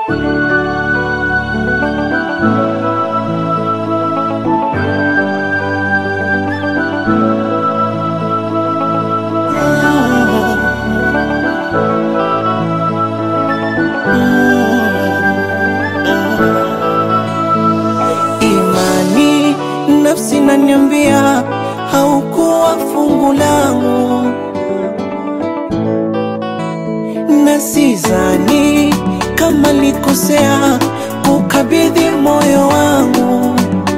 Imani nafsi naniambia haukuwa fungu langu, na sidhani kama likosea kukabidhi moyo wangu.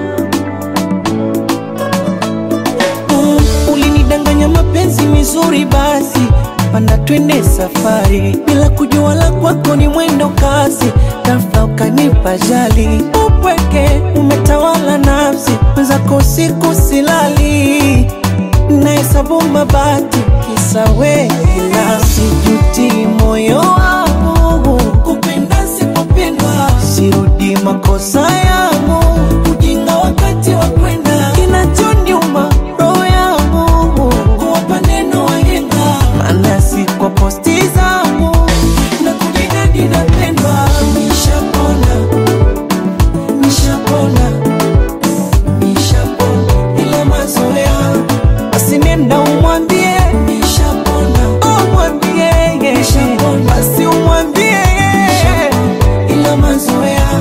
Mm, ulinidanganya mapenzi mizuri, basi panda twende safari, bila kujua la kwako ni mwendo kasi, ghafla ukanipa jali, upweke umetawala nafsi, mwenzako usiku silali, nahesabu mabati kisa wewe, ila sijuti moyo wangu kupenda sipopendwa, sirudi makosa yangu, ujinga wakati wa kwenda, kinachoniuma roho yangu kuwapa neno wahenga, maana si kwa posti zangu na kujinadi napendwa. Nishapona, nishapona, nishapona, ila mazoea basi nenda umwambie nishapona, umwambie basi umwambie ila mazoea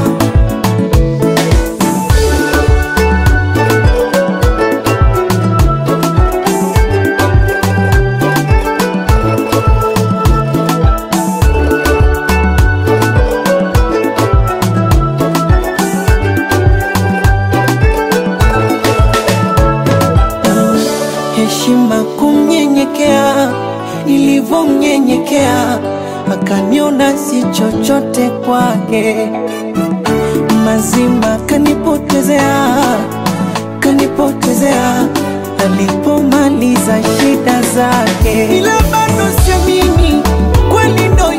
heshima kumnyenyekea, nilivyomnyenyekea akaniona si chochote kwake, mazima kanipotezea, kanipotezea alipomaliza shida zake, ila bado siamini kweli ndo